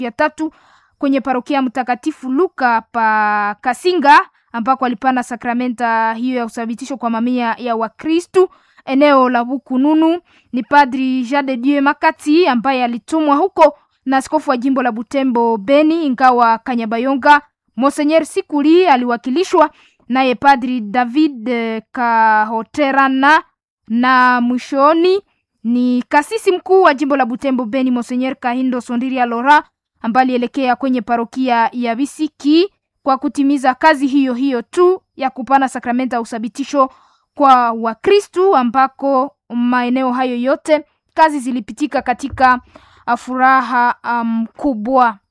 ya tatu kwenye parokia Mtakatifu Luka pa Kasinga ambako alipana sakramenta hiyo ya uthabitisho kwa mamia ya Wakristu eneo la Bukununu. Ni Padri Jean de Dieu Makati ambaye alitumwa huko na askofu wa jimbo la Butembo Beni, ingawa Kanyabayonga Monseigneur Sikuli aliwakilishwa naye Padri David Kahoterana, na mwishoni ni kasisi mkuu wa jimbo la Butembo Beni Monseigneur Kahindo Sondiria Lora ambaye alielekea kwenye parokia ya Bisiki kwa kutimiza kazi hiyo hiyo tu ya kupana sakramenta ya uthabitisho kwa Wakristu, ambako maeneo hayo yote kazi zilipitika katika furaha mkubwa. Um,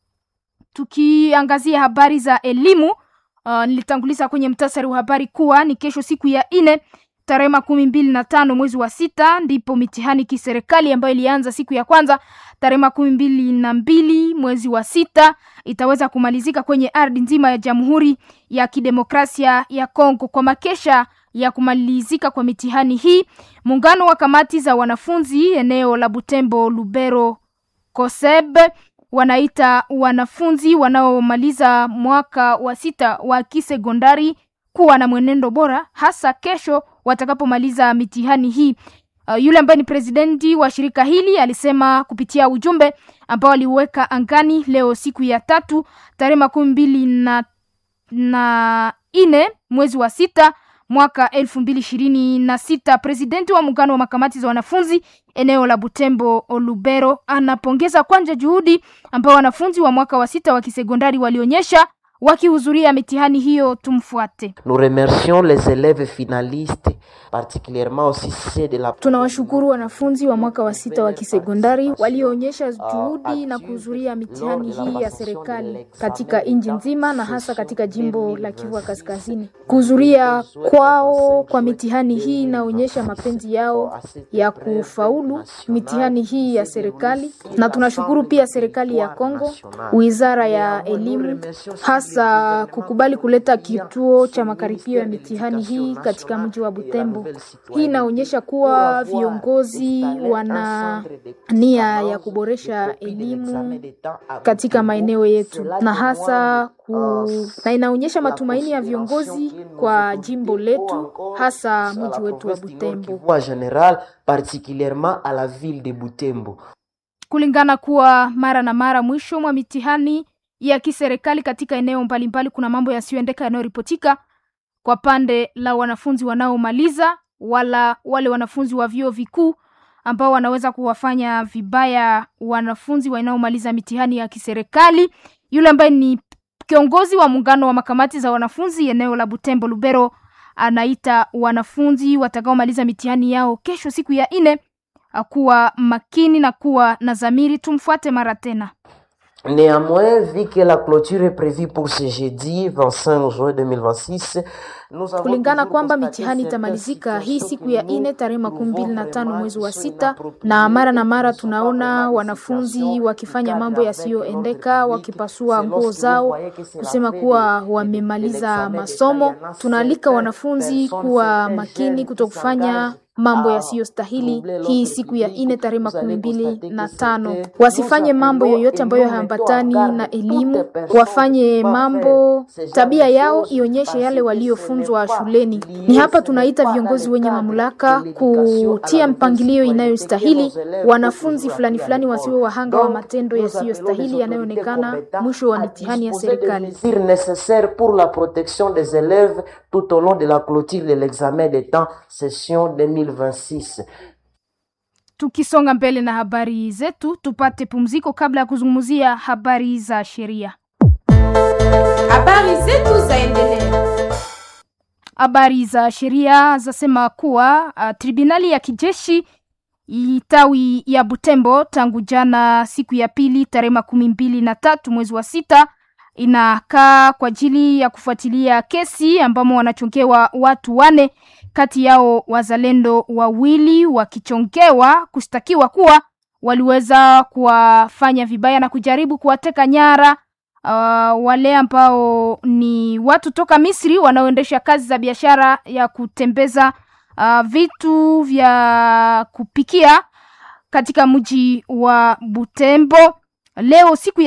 tukiangazia habari za elimu uh, nilitanguliza kwenye mtasari wa habari kuwa ni kesho siku ya nne tarehe makumi mbili na tano mwezi wa sita ndipo mitihani kiserikali ambayo ilianza siku ya kwanza tarehe makumi mbili na mbili mwezi wa sita itaweza kumalizika kwenye ardhi nzima ya Jamhuri ya Kidemokrasia ya Kongo. Kwa makesha ya kumalizika kwa mitihani hii, muungano wa kamati za wanafunzi eneo la Butembo Lubero Koseb wanaita wanafunzi wanaomaliza mwaka wa sita wa kisekondari kuwa na mwenendo bora, hasa kesho watakapomaliza mitihani hii. Uh, yule ambaye ni presidenti wa shirika hili alisema kupitia ujumbe ambao aliweka angani leo siku ya tatu tarehe makumi mbili na, na nne mwezi wa sita mwaka elfu mbili ishirini na sita. Presidenti wa muungano wa makamati za wanafunzi eneo la Butembo Lubero anapongeza kwanja juhudi ambao wanafunzi wa mwaka wa sita wa kisekondari walionyesha wakihudhuria mitihani hiyo. Tumfuate. Nous remercions les élèves finalistes particulièrement aussi ceux de la Tunawashukuru wanafunzi wa mwaka wa sita wa kisekondari walioonyesha juhudi na kuhudhuria mitihani hii ya serikali katika nchi nzima na hasa katika jimbo la Kivu Kaskazini. Kuhudhuria kwao kwa mitihani hii inaonyesha mapenzi yao ya kufaulu mitihani hii ya serikali, na tunashukuru pia serikali ya Kongo, wizara ya elimu hasa kukubali kuleta kituo cha makaribio ya mitihani hii katika mji wa Butembo. Hii inaonyesha kuwa viongozi wana nia ya kuboresha elimu katika maeneo yetu na hasa ku... na inaonyesha matumaini ya viongozi kwa jimbo letu hasa mji wetu wa Butembo. general particulièrement à la ville de Butembo. Kulingana kuwa mara na mara mwisho mwa mitihani ya kiserikali katika eneo mbalimbali kuna mambo yasiyoendeka yanayoripotika kwa pande la wanafunzi wanaomaliza wala wale wanafunzi wa vyuo vikuu ambao wanaweza kuwafanya vibaya wanafunzi wanaomaliza mitihani ya kiserikali. Yule ambaye ni kiongozi wa muungano wa makamati za wanafunzi eneo la Butembo Lubero anaita wanafunzi watakaomaliza mitihani yao kesho siku ya nne kuwa makini na kuwa na dhamiri. Tumfuate mara tena. Néanmoins, vu que la clôture est prévue pour ce jeudi 25 juin 2026, nous avons kulingana toujours kwamba constaté mitihani certaines itamalizika hii situations siku ya que nous ine tarehe makumi mbili na pouvons tano vraiment mwezi wa sur sita, l'approprié na mara na mara ne sont pas tunaona vraiment des wanafunzi situations wakifanya qui mambo cadrent avec yasiyoendeka, notre wakipasua public. nguo C'est lorsque zao vous voyez que c'est la kusema veille kuwa de- de- de wamemaliza l'examen d'État, masomo. il y en a Tunaalika certaines wanafunzi personnes, kuwa certains makini jeunes qui kutokufanya s'engagent mambo à yasiyostahili troubler hii l'ordre siku ya public. ine tarehe Vous makumi allez mbili constater na que tano. c'était- Wasifanye nous mambo appelons yoyote et ambayo nous haambatani mettons en na garde elimu, toutes personnes wafanye qui vont mambo faire ce genre tabia de yao choses ionyeshe parce yale que waliofunzwa ce n'est pas shuleni. lié, Ni hapa ce n'est tunaita pas viongozi dans le wenye cadre mamlaka de l'éducation à kutia la mpangilio citoyenneté inayostahili que nos élèves wanafunzi doivent fulani toujours fulani appliquer à wasiwe l'école. wahanga wa Donc, matendo nous appelons les yasiyostahili autorités yanayoonekana compétentes mwisho wa à mitihani ya disposer des serikali. mesures nécessaires pour la protection des élèves tout au long de la clôture de l'examen d'État session 2026. Tukisonga mbele na habari zetu, tupate pumziko kabla ya kuzungumzia habari za sheria. Habari zetu zaendelea. Habari za sheria zasema kuwa uh, tribunali ya kijeshi tawi ya Butembo tangu jana siku ya pili tarehe makumi mbili na tatu mwezi wa sita inakaa kwa ajili ya kufuatilia kesi ambamo wanachongewa watu wane, kati yao wazalendo wawili wakichongewa kushtakiwa kuwa waliweza kuwafanya vibaya na kujaribu kuwateka nyara uh, wale ambao ni watu toka Misri wanaoendesha kazi za biashara ya kutembeza uh, vitu vya kupikia katika mji wa Butembo. leo siku